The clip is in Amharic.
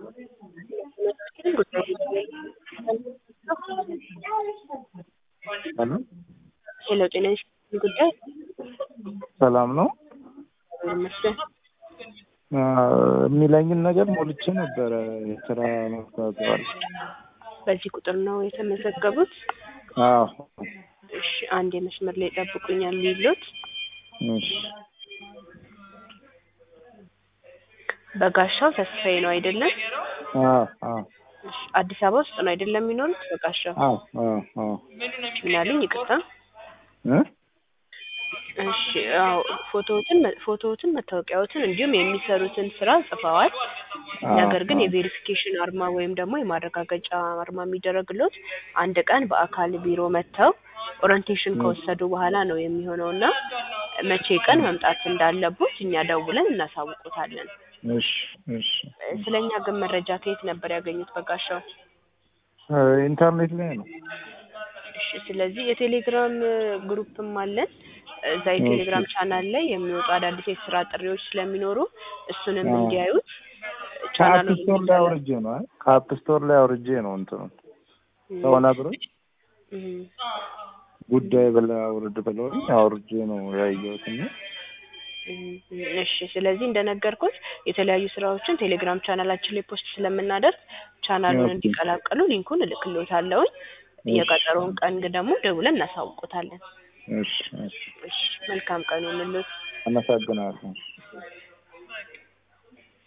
ሄሎ ሄሎ ጤና ይስጥልኝ ጉዳይ ሰላም ነው ይመስገን አ፣ የሚለኝን ነገር ሞልቼ ነበረ የስራ ማስታወቂያዋል በዚህ ቁጥር ነው የተመዘገቡት አዎ እሺ አንድ የመስመር ላይ ጠብቁኛል የሚሉት እሺ በጋሻው ተስፋዬ ነው አይደለም አዎ አዎ እሺ አዲስ አበባ ውስጥ ነው አይደለም የሚኖሩት በጋሻው አዎ አዎ አዎ ምን ያሉኝ ይቅርታ እ እሺ አዎ ፎቶዎትን ፎቶዎትን መታወቂያዎትን እንዲሁም የሚሰሩትን ስራ ጽፈዋል ነገር ግን የቬሪፊኬሽን አርማ ወይም ደግሞ የማረጋገጫ አርማ የሚደረግሎት አንድ ቀን በአካል ቢሮ መጥተው ኦሪንቴሽን ከወሰዱ በኋላ ነው የሚሆነው እና መቼ ቀን መምጣት እንዳለቦት እኛ ደውለን እናሳውቆታለን እሺ እሺ ስለኛ ግን መረጃ ከየት ነበር ያገኙት በጋሻው እ፣ ኢንተርኔት ላይ ነው እሺ ስለዚህ የቴሌግራም ግሩፕም አለን እዛ የቴሌግራም ቻናል ላይ የሚወጡ አዳዲስ የስራ ጥሪዎች ስለሚኖሩ እሱንም አዎ። እንዲያዩት ከአፕ ቻናሉን ስቶር ላይ አውርጄ ነው አይ ከአፕ ስቶር ላይ አውርጄ ነው እንትኑ ሰሆነ ብሎ እም፣ ጉዳይ ብለህ አውርድ ብለውኝ አውርጄ ነው ያየሁት እና እም፣ እሺ ስለዚህ እንደነገርኩት የተለያዩ ስራዎችን ቴሌግራም ቻናላችን ላይ ፖስት ስለምናደርግ ቻናሉን ኦኬ። እንዲቀላቀሉ ሊንኩን እልክልዎታለሁኝ የቀጠሮውን ቀን ግን ደግሞ ደውለን እናሳውቆታለን እሺ እሺ እሺ መልካም ቀን ይሁንልዎት አመሰግናለሁ